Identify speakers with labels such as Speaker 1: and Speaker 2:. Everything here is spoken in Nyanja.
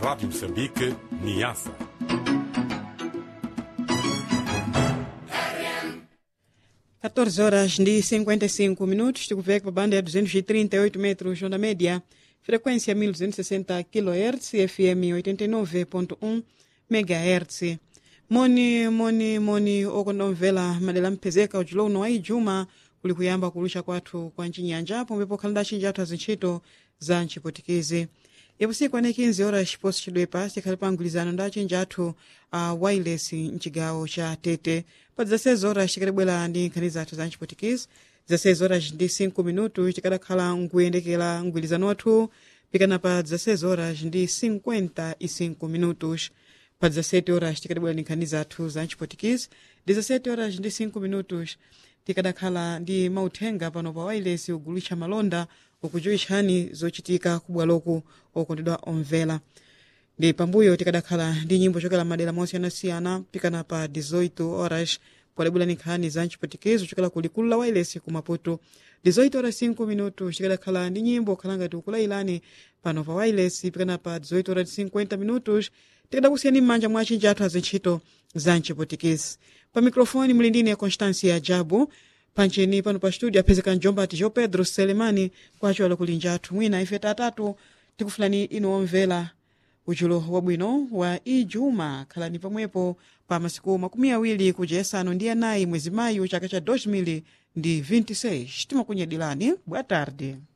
Speaker 1: Rádio Moçambique, Niassa.
Speaker 2: Quatorze horas e 55 minutos, tikuveka pa banda ya 238 metros onda média, frequência 1260 kHz, FM 89.1 MHz. moni moni moni okondomvera madera mphezeka ujulo uno wa ijuma kuli kuyamba kulusha kwathu kwa mchinyanja pomwepo khalanda chinji athu azintchito za mchipotikezi yapusiku ane 15 horas chiposo chidwepa chikhali pa mgwirizano nda achinji athu a uh, wireless mchigawo cha tete pa 16 horas chikadabwera ndi nkhani zathu za mchipotikezi 16 horas ndi 5 minuto chikadakhala nkuyendekera mgwirizano wathu pikana pa 16 horas ndi 55 minutos pa 17 horas tikadabwera ndi nkhani zathu za mchipotikezi 17 horas ndi 5 minutos tikadakhala ndi mauthenga pano pa wireless ugulitsa malonda ukujuwitchani zochitika kubwaloku okondedwa omvera ndi pambuyo tikadakhala ndi nyimbo chokera madera mosiyanasiyana pikana pa 18 horas podabwera ndi nkhani za mchipotikezi chokera ku likulu la wireless ku maputo 18 horas 5 minutos tikadakhala ndi nyimbo khala ngati ukulailani pano pa wireless pikana pa 18 horas 50 minutos tikadakusiyani m'manja mwa achinji athu azintchito za mchipotikezi pa mikrofoni muli ndine constancia jabu pancheni pano pa studio aphezeka mjombati jo pedro selemani kwacho ala kulinja athu mwina ife tatatu tikufulani inu omvera uchulo wabwino wa ijuma khalani pamwepo pa masiku makumi awiri kuja yasanu ndi anayi mwezi mayu chaka cha 2026 timakunyadilani boa tarde